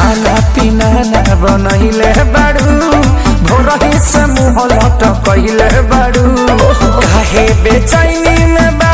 खाना पीना ना बनैले बाड़ू भोरही से मुँह लटकैले बाड़ू काहे बेचैनी में